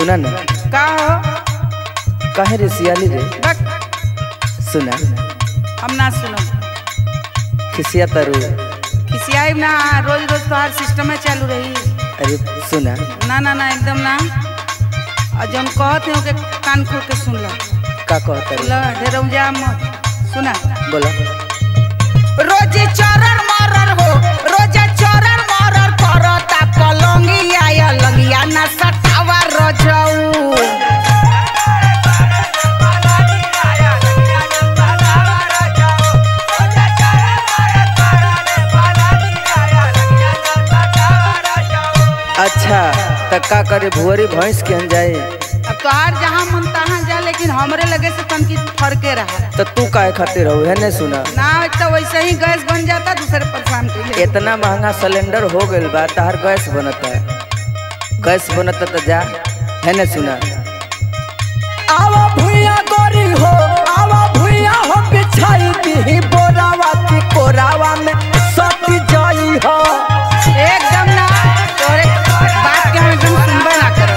सुना ना का हो काहे रे सियाली रे बक सुना हम ना सुनो खिसिया तरु खिसियाई ना रोज रोज तोहार सिस्टम में चालू रही अरे सुना ना ना ना एकदम ना और जब कहते हो के कान खोल के सुन लो का कहता रे लो ढेर जा मत सुना बोला रोज चरर मरर हो रोज चरर मरर करता कलंगिया या लंगिया ना सटावा रजऊ अच्छा त का करे भुअरी भैंस के हम जाए अब तोहार जहाँ मन तहाँ जा लेकिन हमरे लगे से तनकी फरके रहा त तू काहे खातिर हो है ने सुना ना तो वैसे ही गैस बन जाता दूसरे परेशान के लिए इतना महंगा सिलेंडर हो गइल बा तहार गैस बनता गैस बनता त जा है ने सुना आवा भुइया गोरी हो आवा भुइया हो बिछाई दी बोरावा की कोरावा में सती जाई हो एकदम ना तोरे बात के हम एकदम सुनबे ना करो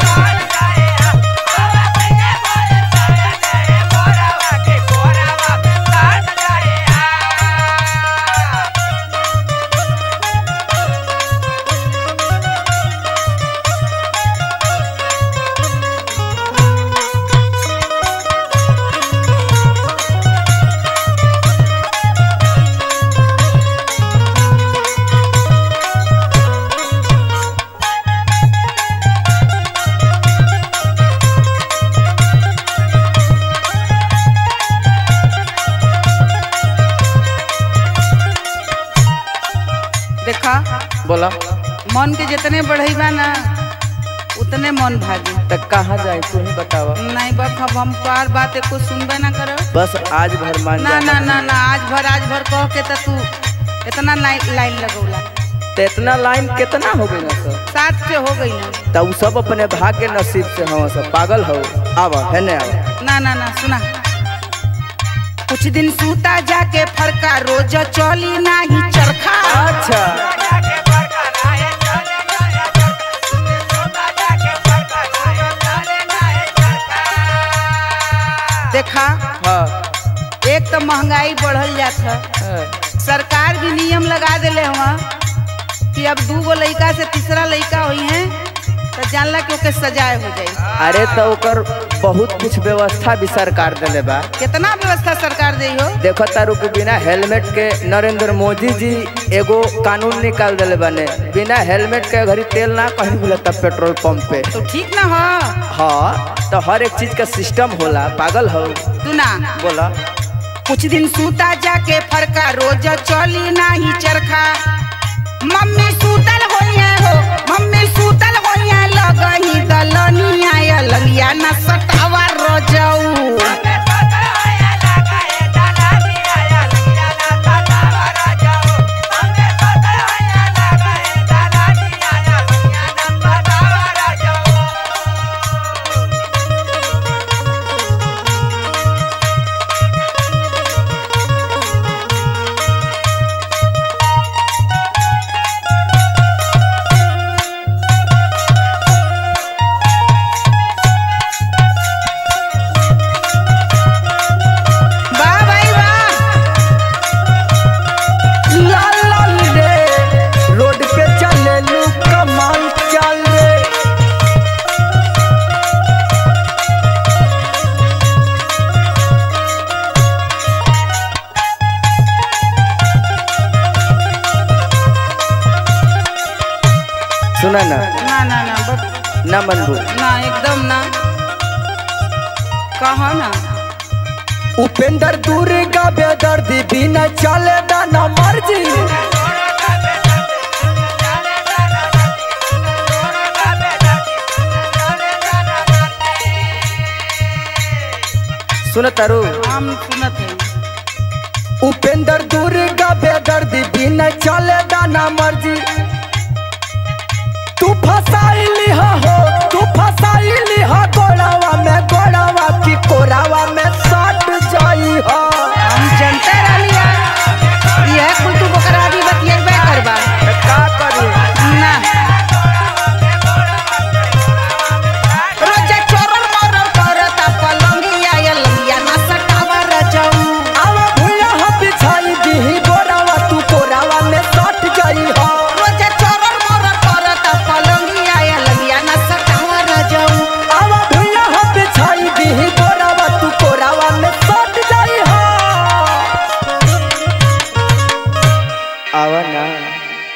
देखा बोला मन के जितने बढ़ेबा ना उतने मन भागी त कहाँ जाए तू ही बतावा नहीं बक अब हम तोहार बात एको सुनबे ना करो बस आज भर मान ना जा ना ना ना आज भर आज भर कह के तो तू इतना लाइन लाइन लगौला त इतना लाइन कितना हो गई ना सब सात से हो गई ना त उ सब अपने भाग्य नसीब से हम सब पागल हो आवा है ने आवा ना ना ना सुना कुछ दिन सूता जाके फरका रोज चली नाही चरखा अच्छा देखा हाँ एक तो महंगाई बढ़ल जात है हाँ। सरकार भी नियम लगा दिले हुआ कि अब दू गो लड़का से तीसरा लड़का हुई है तो जानला कि ओके सजाए हो जाई अरे तो ओकर बहुत कुछ व्यवस्था भी सरकार दिले बा कितना व्यवस्था सरकार दे हो देखो तारू के बिना हेलमेट के नरेंद्र मोदी जी एगो कानून निकाल दिले बने बिना हेलमेट के घड़ी तेल ना कहीं मिलता पेट्रोल पंप पे तो ठीक ना हो हाँ तो हर एक चीज का सिस्टम होला पागल हो तू ना बोला कुछ दिन सूता जाके फरका रोज चली नाही चरखा मम्मी सूतल होइए हो मम्मी सूतल होइए लगही दलनिया या ललिया न सटावा रोजऊ वाह भाई वाह लाल लाल रे रोड पे चले लू कमाल चल रे सुना ना ना ना ना बस ना मनबू ना एकदम ना कहा ना उपेंद्र दूर का बेदर्दी बिना चले ना मर्जी सुन तारू हम सुनत है उपेंद्र दूर का बेदर्दी बिना चले ना मर्जी तू फसाइली हा हो तू फसाइली हा गोड़ावा में गोड़ावा की कोरावा में सट जाई हा हम जनते रहलिया यह कुल तू बकरा भी बतियेबे करबा का करी ना रोज आवा ना